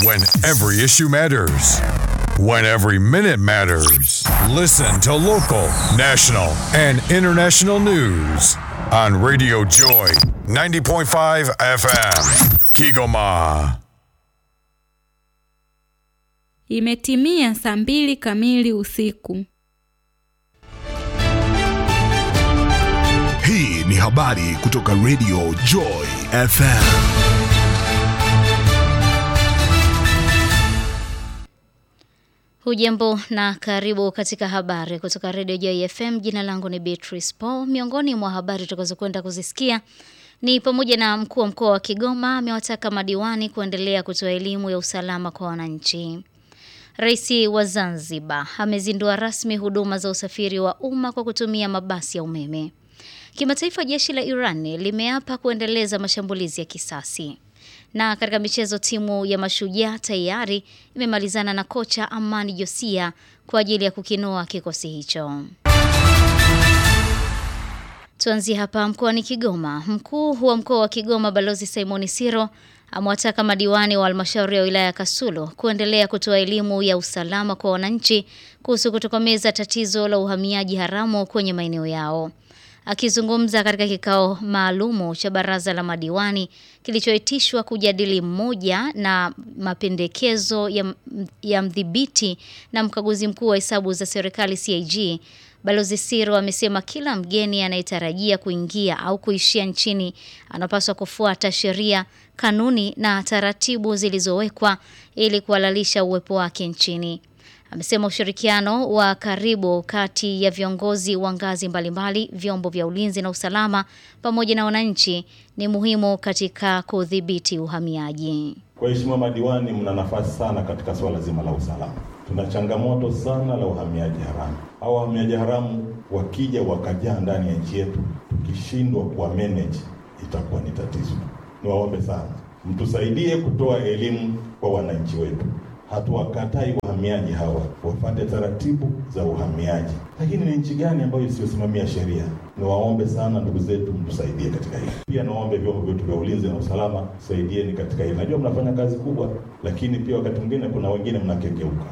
When every issue matters. When every minute matters. Listen to local, national, and international news on Radio Joy 90.5 FM. Kigoma. Imetimia saa mbili kamili usiku. Hii ni habari kutoka Radio Joy FM. Hujambo na karibu katika habari kutoka Radio Joy FM. Jina langu ni Beatrice Paul. Miongoni mwa habari tutakazokwenda kuzisikia ni pamoja na mkuu wa mkoa wa Kigoma amewataka madiwani kuendelea kutoa elimu ya usalama kwa wananchi. Rais wa Zanzibar amezindua rasmi huduma za usafiri wa umma kwa kutumia mabasi ya umeme. Kimataifa, jeshi la Iran limeapa kuendeleza mashambulizi ya kisasi. Na katika michezo, timu ya Mashujaa tayari imemalizana na kocha Amani Josia kwa ajili ya kukinoa kikosi hicho. Tuanzie hapa mkoani Kigoma. Mkuu wa mkoa wa Kigoma Balozi Simoni Siro amewataka madiwani wa halmashauri ya wilaya ya Kasulo kuendelea kutoa elimu ya usalama kwa wananchi kuhusu kutokomeza tatizo la uhamiaji haramu kwenye maeneo yao. Akizungumza katika kikao maalumu cha baraza la madiwani kilichoitishwa kujadili mmoja na mapendekezo ya, ya mdhibiti na mkaguzi mkuu wa hesabu za serikali CAG, Balozi Siro amesema kila mgeni anayetarajia kuingia au kuishia nchini anapaswa kufuata sheria, kanuni na taratibu zilizowekwa ili kuhalalisha uwepo wake nchini. Amesema ushirikiano wa karibu kati ya viongozi wa ngazi mbalimbali, vyombo vya ulinzi na usalama pamoja na wananchi ni muhimu katika kudhibiti uhamiaji. Waheshimiwa madiwani, mna nafasi sana katika swala zima la usalama. Tuna changamoto sana la uhamiaji haramu. Hao wahamiaji haramu wakija wakajaa ndani ya nchi yetu, tukishindwa kuwa manage itakuwa ni tatizo. Niwaombe sana mtusaidie kutoa elimu kwa wananchi wetu. Hatuwakatai wahamiaji hawa, wafate taratibu za uhamiaji, lakini ni nchi gani ambayo isiyosimamia sheria? Niwaombe sana ndugu zetu, mtusaidie katika hili. Pia niwaombe vyombo vyetu vya ulinzi na usalama, saidieni katika hili. Najua mnafanya kazi kubwa, lakini pia wakati mwingine kuna wengine mnakengeuka.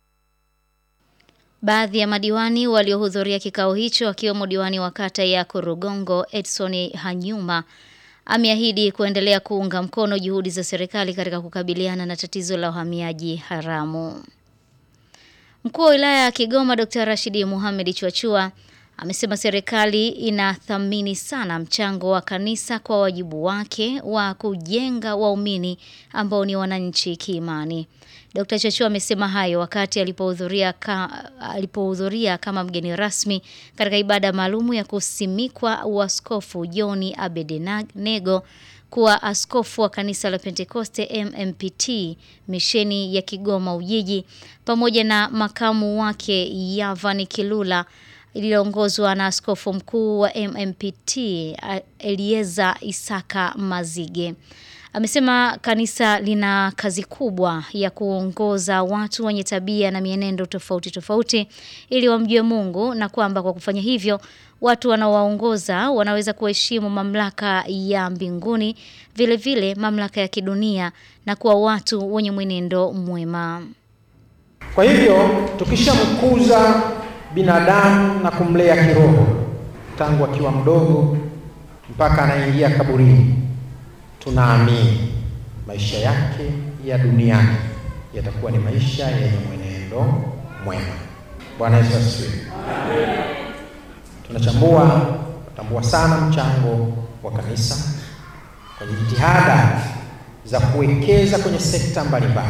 Baadhi ya madiwani waliohudhuria kikao hicho akiwemo diwani wa kata ya Kurugongo Edson Hanyuma ameahidi kuendelea kuunga mkono juhudi za serikali katika kukabiliana na tatizo la uhamiaji haramu. Mkuu wa wilaya ya Kigoma Dr. Rashidi Mohamed Chwachua amesema serikali inathamini sana mchango wa kanisa kwa wajibu wake wa kujenga waumini ambao ni wananchi kiimani. Dr. Chachua amesema hayo wakati alipohudhuria ka, alipohudhuria kama mgeni rasmi katika ibada maalumu ya kusimikwa uaskofu John Abednego kuwa askofu wa kanisa la Pentekoste MMPT misheni ya Kigoma Ujiji pamoja na makamu wake Yavan Kilula iliyoongozwa na askofu mkuu wa MMPT Elieza Isaka Mazige. Amesema kanisa lina kazi kubwa ya kuongoza watu wenye tabia na mienendo tofauti tofauti ili wamjue Mungu na kwamba kwa kufanya hivyo watu wanaowaongoza wanaweza kuheshimu mamlaka ya mbinguni vile vile mamlaka ya kidunia na kuwa watu wenye mwenendo mwema. Kwa hivyo tukishamkuza binadamu na kumlea kiroho tangu akiwa mdogo mpaka anaingia kaburini tunaamini maisha yake ya duniani yatakuwa ni maisha yenye mwenendo mwema. Bwana Yesu asifiwe. Tunachambua, tunatambua sana mchango wa kanisa kwenye jitihada za kuwekeza kwenye sekta mbalimbali.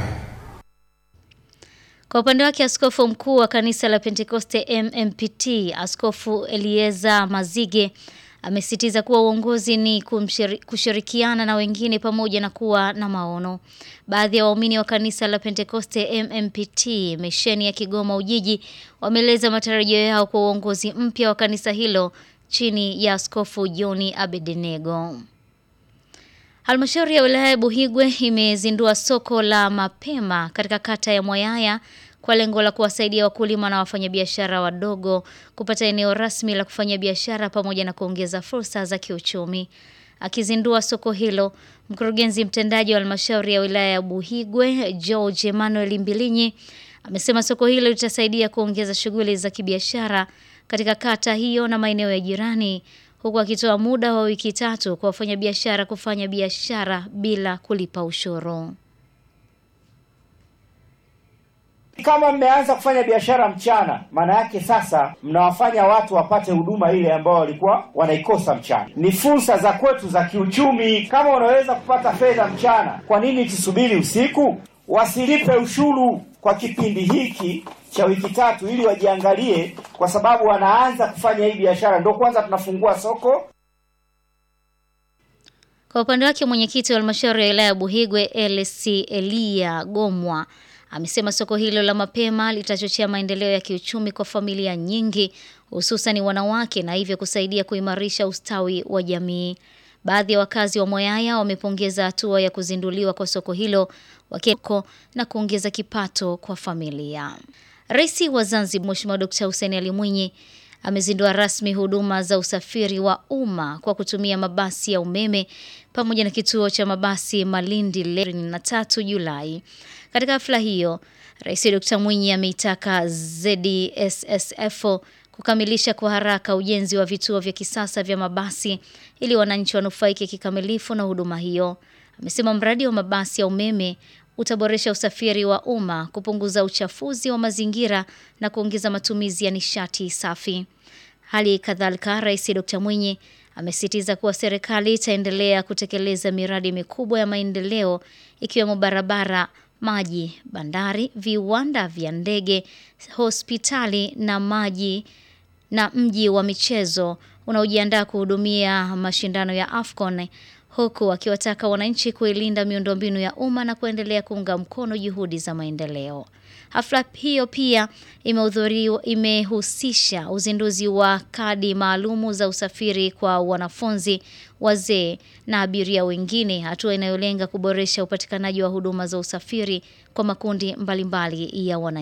Kwa upande wake askofu mkuu wa kanisa la Pentekoste MMPT Askofu Elieza Mazige amesisitiza kuwa uongozi ni kumshiri, kushirikiana na wengine pamoja na kuwa na maono. Baadhi ya waumini wa kanisa la Pentekoste MMPT misheni ya Kigoma Ujiji wameeleza matarajio yao kwa uongozi mpya wa kanisa hilo chini ya Askofu John Abednego. Halmashauri ya wilaya ya Buhigwe imezindua soko la mapema katika kata ya Mwayaya kwa lengo la kuwasaidia wakulima na wafanyabiashara wadogo kupata eneo rasmi la kufanya biashara pamoja na kuongeza fursa za kiuchumi. Akizindua soko hilo, mkurugenzi mtendaji wa halmashauri ya wilaya ya Buhigwe George Emmanuel Mbilinyi amesema soko hilo litasaidia kuongeza shughuli za kibiashara katika kata hiyo na maeneo ya jirani, huku akitoa muda wa wiki tatu kwa wafanyabiashara kufanya biashara bila kulipa ushuru. Kama mmeanza kufanya biashara mchana, maana yake sasa mnawafanya watu wapate huduma ile ambao walikuwa wanaikosa mchana. Ni fursa za kwetu za kiuchumi. Kama unaweza kupata fedha mchana, kwa nini tusubiri usiku? Wasilipe ushuru kwa kipindi hiki cha wiki tatu, ili wajiangalie, kwa sababu wanaanza kufanya hii biashara, ndio kwanza tunafungua soko. Kwa upande wake mwenyekiti wa halmashauri ya wilaya ya Buhigwe LC Elia Gomwa amesema soko hilo la mapema litachochea maendeleo ya kiuchumi kwa familia nyingi hususan wanawake na hivyo kusaidia kuimarisha ustawi wa jamii. Baadhi ya wakazi wa Moyaya wamepongeza hatua ya kuzinduliwa kwa soko hilo wakiko na kuongeza kipato kwa familia. Rais wa Zanzibar Mheshimiwa Dkt. Hussein Ali Mwinyi amezindua rasmi huduma za usafiri wa umma kwa kutumia mabasi ya umeme pamoja na kituo cha mabasi Malindi leo na tatu Julai. Katika hafla hiyo, Rais Dr. Mwinyi ameitaka ZSSF kukamilisha kwa haraka ujenzi wa vituo vya kisasa vya mabasi ili wananchi wanufaike kikamilifu na huduma hiyo. Amesema mradi wa mabasi ya umeme utaboresha usafiri wa umma, kupunguza uchafuzi wa mazingira na kuongeza matumizi ya nishati safi. Hali kadhalika, Rais Dr. Mwinyi amesisitiza kuwa serikali itaendelea kutekeleza miradi mikubwa ya maendeleo ikiwemo barabara, maji, bandari, viwanda vya ndege, hospitali na maji na mji wa michezo unaojiandaa kuhudumia mashindano ya AFCON huku akiwataka wananchi kuilinda miundombinu ya umma na kuendelea kuunga mkono juhudi za maendeleo. Hafla hiyo pia imehudhuriwa imehusisha uzinduzi wa kadi maalumu za usafiri kwa wanafunzi, wazee na abiria wengine, hatua inayolenga kuboresha upatikanaji wa huduma za usafiri kwa makundi mbalimbali ya wananchi.